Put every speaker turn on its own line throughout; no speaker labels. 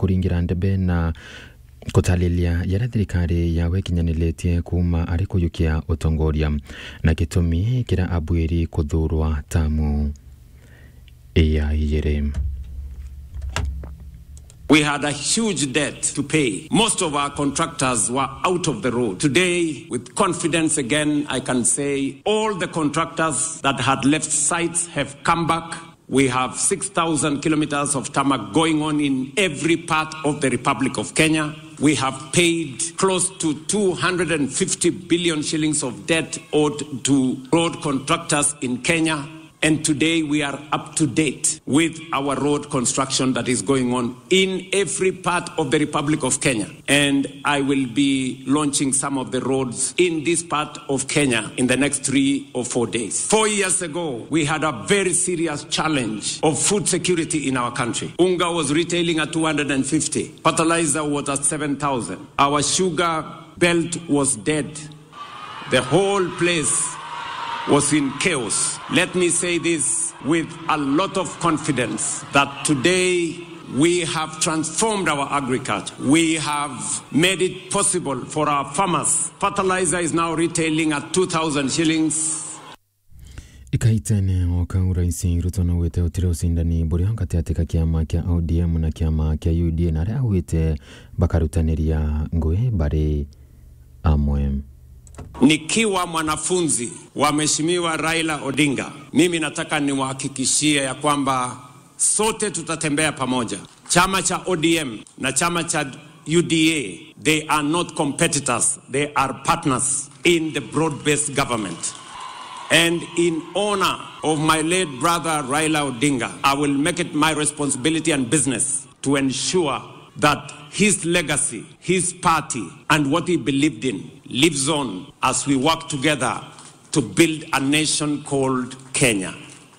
kuringira ndebe na kutalilia yaria thirikari yawe ikinyaniletie kuma ari kuyukia utongoria na gitumi kiria abwiri kuthurwa tamu iya igiri
We had a huge debt to pay. Most of our contractors were out of the road. Today, with confidence again, I can say all the contractors that had left sites have come back. We have 6,000 kilometers of tarmac going on in every part of the Republic of Kenya. We have paid close to 250 billion shillings of debt owed to road contractors in Kenya. And today we are up to date with our road construction that is going on in every part of the Republic of Kenya. And I will be launching some of the roads in this part of Kenya in the next three or four days. Four years ago, we had a very serious challenge of food security in our country. Unga was retailing at 250, fertilizer was at 7,000. Our sugar belt was dead. The whole place was in chaos. Let me say this with a lot of confidence that today we have transformed our agriculture. We have made it possible for our farmers. Fertilizer is now retailing at 2,000 shillings.
ikaitene oka uraisi ruto no wite utire ucindani buria gataati ka kiama kia odm na kiama kia uda na aria augite bakarutaniria ngui bari amwe
Nikiwa mwanafunzi wa Mheshimiwa Raila Odinga, mimi nataka niwahakikishie ya kwamba sote tutatembea pamoja. Chama cha ODM na chama cha UDA, they are not competitors, they are partners in the broad-based government. And in honor of my late brother Raila Odinga, I will make it my responsibility and business to ensure that his legacy, his party, and what he believed in lives on as we work together to build a nation called Kenya.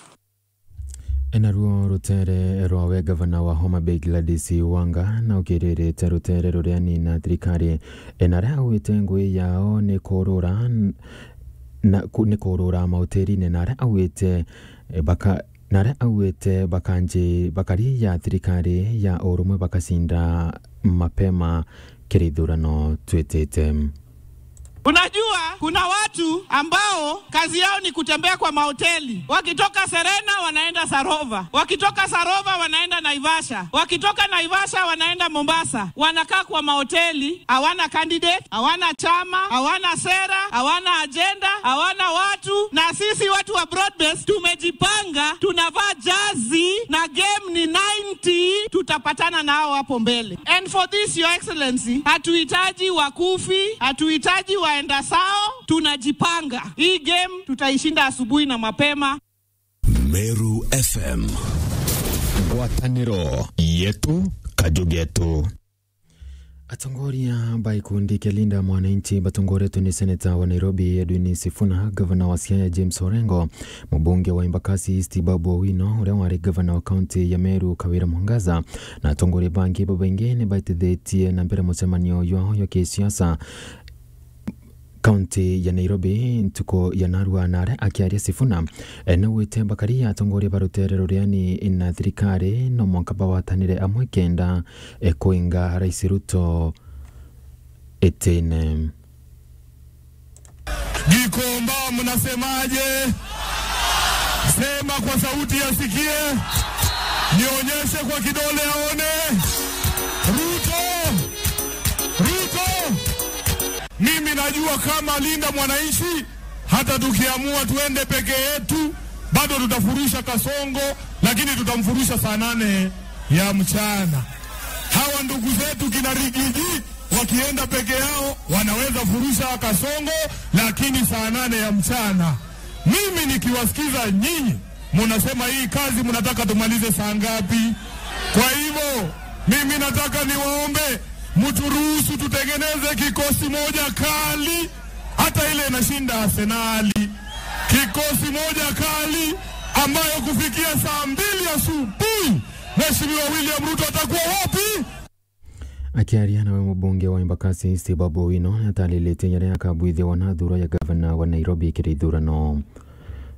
naruo rutere rwawe gavana wa homa bay gladys wanga na ukiririte rutere ruria nina thirikari na aria augite ngui yao ni kurura na ku- ni kurura mautiri-ini na aria augite eh, baka na aria augite bakanji bakari ya thirikari ya urumwe bakacinda mapema kirithurano twitite
Unajua, kuna watu ambao kazi yao ni kutembea kwa mahoteli. Wakitoka Serena wanaenda Sarova, wakitoka Sarova wanaenda Naivasha, wakitoka Naivasha wanaenda Mombasa. Wanakaa kwa mahoteli, hawana candidate, hawana chama, hawana sera, hawana ajenda, hawana watu. Na sisi watu wa Broadbase tumejipanga, tunavaa jazi na game ni 90, tutapatana nao hapo mbele. And for this your excellency, hatuhitaji wakufi, hatuhitaji waenda sao, tunajipanga. Hii game tutaishinda asubuhi na mapema.
Meru FM ngwatanĩro yetu kajugetu
atongoria ba ikundi kia linda mwananchi batongoretwe ni seneta wa nairobi edwin sifuna gavana wa siaya james orengo mubunge wa embakasi east babu owino uria wari gavana wa kaunti ya meru kawira mwangaza na atongoria bangi babaingi ni baitithetie na mbere mucemanio yao ya kisiasa kaunti ya nairobi ntuko ya narua nare akiaria sifuna nawite bakaria atongoria barutere ruriani na thirikari no mwanka bawatanire amwe kenda e, kuinga rais ruto itine
Gikomba, mnasemaje? Sema kwa sauti yasikie, nionyeshe kwa kidole aone. Ruto, Ruto, mimi najua kama linda mwananchi, hata tukiamua tuende peke yetu bado tutafurusha Kasongo, lakini tutamfurusha saa nane ya mchana. Hawa ndugu zetu kina Rigiji wakienda peke yao wanaweza furusha Kasongo, lakini saa nane ya mchana. Mimi nikiwasikiza nyinyi munasema hii kazi mnataka tumalize saa ngapi? Kwa hivyo mimi nataka niwaombe mturuhusu tutengeneze kikosi moja kali, hata ile inashinda Arsenali, kikosi moja kali ambayo kufikia saa mbili asubuhi Mheshimiwa William Ruto atakuwa wapi?
akiaria nawe mubunge wa embakasi east babu owino atalilite yaria akabwithia wanathuro ya gavana wa nairobi kirithurano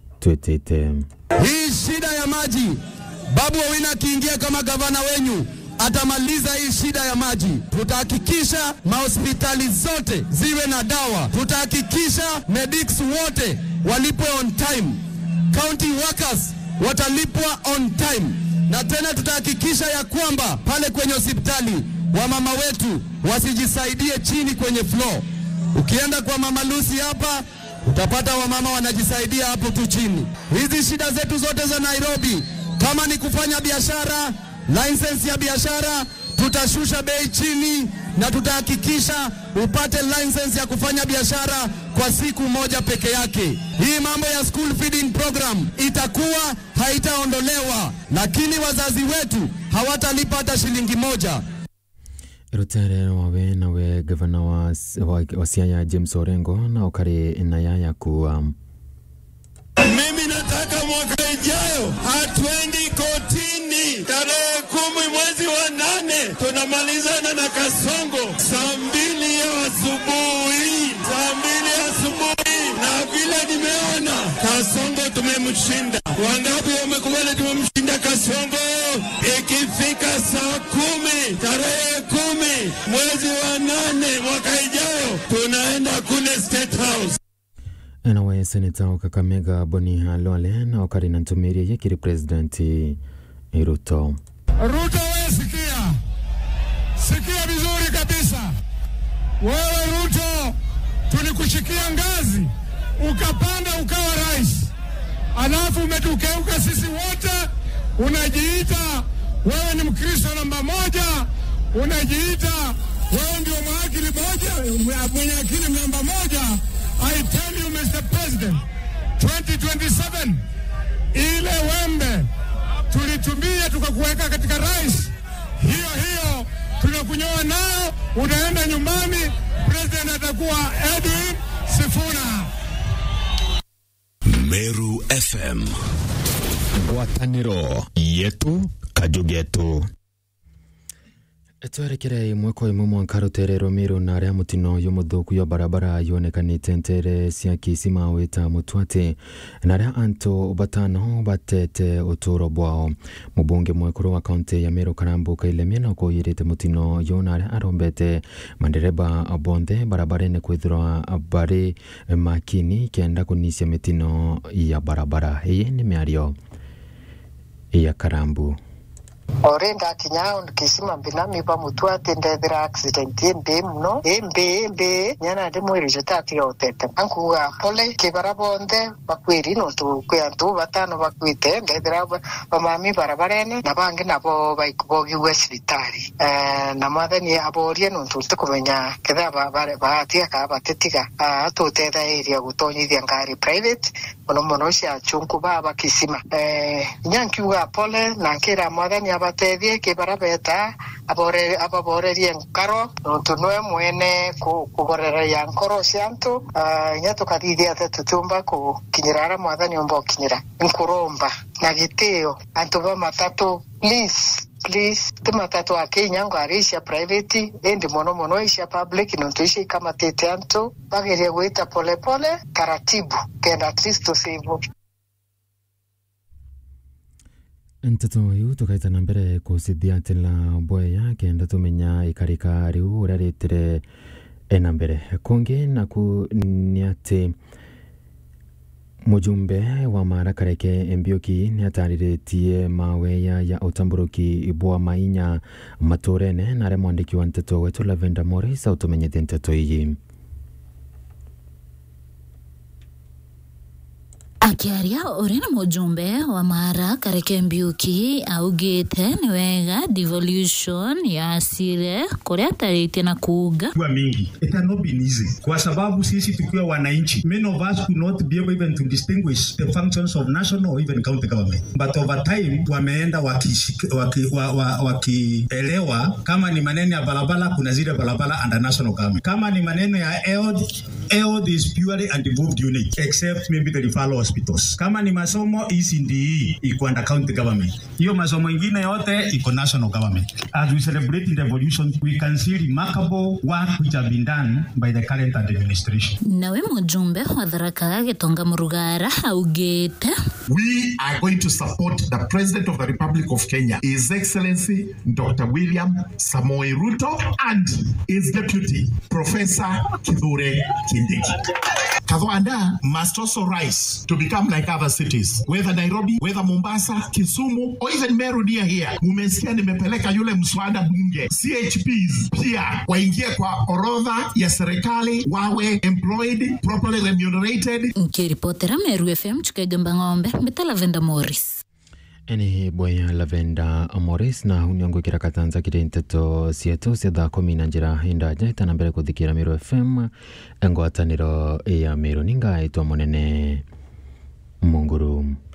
twitite
Hii shida ya maji, Babu Owino akiingia kama gavana wenyu, atamaliza hii shida ya maji. Tutahakikisha mahospitali zote ziwe na dawa. Tutahakikisha medics wote walipwe on time. County workers watalipwa on time, na tena tutahakikisha ya kwamba pale kwenye hospitali wamama wetu wasijisaidie chini kwenye floor. Ukienda kwa mama Lucy hapa utapata wamama wanajisaidia hapo tu chini. Hizi shida zetu zote za Nairobi, kama ni kufanya biashara, license ya biashara tutashusha bei chini na tutahakikisha upate license ya kufanya biashara kwa siku moja peke yake. Hii mambo ya school feeding program itakuwa haitaondolewa, lakini wazazi wetu hawatalipa hata shilingi moja.
rutere wawe nawe gavana wa, wa, wa siaya james orengo na ukari na yaya kuwa
Mimi nataka mwaka ijayo hatuendi kotini. Tarehe kumi mwezi wa nane tunamalizana na Kasongo saa mbili ya asubuhi, saa mbili ya asubuhi. Na vile nimeona Kasongo tumemshinda. Wangapi wamekubali tumemshinda Kasongo? Ikifika saa kumi tarehe kumi mwezi wa nane mwaka ijayo tunaenda kule State House.
nawe seneta wa kakamega boni halwale na ukari na ntumiria yekiri presidenti ruto
Ruto, wewe sikia, sikia vizuri kabisa. Wewe Ruto, tulikushikia ngazi ukapanda ukawa rais, alafu umetukeuka sisi wote, unajiita wewe ni Mkristo namba moja, unajiita wewe ndio mwakili moja, mwenye akili namba moja. I tell you Mr. President, 2027 ile wembe tulitumia tukakuweka katika rais, hiyo hiyo tunakunyoa nao, unaenda nyumbani. President atakuwa Edwin Sifuna.
Meru FM ngwatanĩro yetu kajugetu
twerekere imwe kwa imwe mwanka ruterero miru na aria mutino yo muthuku yo barabara yonekanite ntere cia kisima wita mutwati na aria antu batano batete uturo bwao mubunge mwekuru wa kaunti ya miru karambuka ilemia na kuyirite mutino yo na aria arombete mandereba bonthe barabara-ini kwithirwa bari makini kenda kunicia mitino ya barabara iyi ni miario ya karambu
ore ndakinya kisima mbinami pamutwate ndethira accident imbi muno imbi imbi nyana ndi mwirire tatiga utete ankuga pole kibara bonthe bakwiri nontu kwi antu batano bakwite ndethira bamami barabarene na bangi nabo bogiwe cibitari Eh, na mwathani aborie nontu tikumenya ketha baatiga kaa batetiga atutethairia gutonyithia ngari private muno muno cia chunku baba kisima Eh, inya nkiuga pole na nkira mwathani abatethie kibara beta abore- ababorerie nkaro nontu nwe mwene ku- kugorereria nkoro cia antu Ah, inya tukathithia te tutumba kukinyira aria mwathani umba ukinyira nkurumba na gitio antu ba matatu please please ti matatu akinya ngari cia private indi muno muno icia public nontu icio ikamatite antu bagerie gwita polepole taratibu kenda at least tusivu
nteto iu tukaita na mbere kusithiatila bweya kenda tumenya ikarika riu uria ritire na mbere kungi naku ni ati mujumbe wa mara kareke mbiuki ni atariritie maweya ya utamburuki bwa mainya maturene na aria mwandiki wa nteto wetu lavenda moris autumenyete nteto iyi
akiaria uri ni mujumbe wa mara kareke mbiuki augite ni wega devolution yasire kuria ataritie na kuuga
kuwa mingi it has not been easy kwa sababu sisi tukiwa wananchi many of us could not be able even to distinguish the functions of national or even county government but over time wameenda wakielewa waki, wa, wa, wakielewa kama ni maneno ya barabara kuna zile barabara under national government kama ni maneno ya EOD EOD is purely a devolved unit except maybe the referral hospitals kama ni masomo ECDE iko under county government hiyo masomo ingine yote iko national government as we celebrate the revolution we can see remarkable work which have been done by the current administration
nawe mujumbe wa tharaka gitonga murugara augite
we are going to support the President of the Republic of Kenya, His Excellency Dr. William Samoei Ruto, and his deputy, Professor Kithure Kindiki. Kathoanda must also rise to become like other cities, whether Nairobi, whether Mombasa, Kisumu, or even Meru near here. Mumesikia nimepeleka yule mswada bunge, CHPs pia waingie kwa orodha ya serikali, wawe employed, properly remunerated.
nkiripotera meru fm chukegamba ng'ombe mbita lavenda morris
eni bwaya lavenda morris na uniongwikira katanza kiri nteto sietu cia thaa kumi na njira indaja itana mbere kuthikira miru fm ngwataniro ya miru ningaitwa munene munguru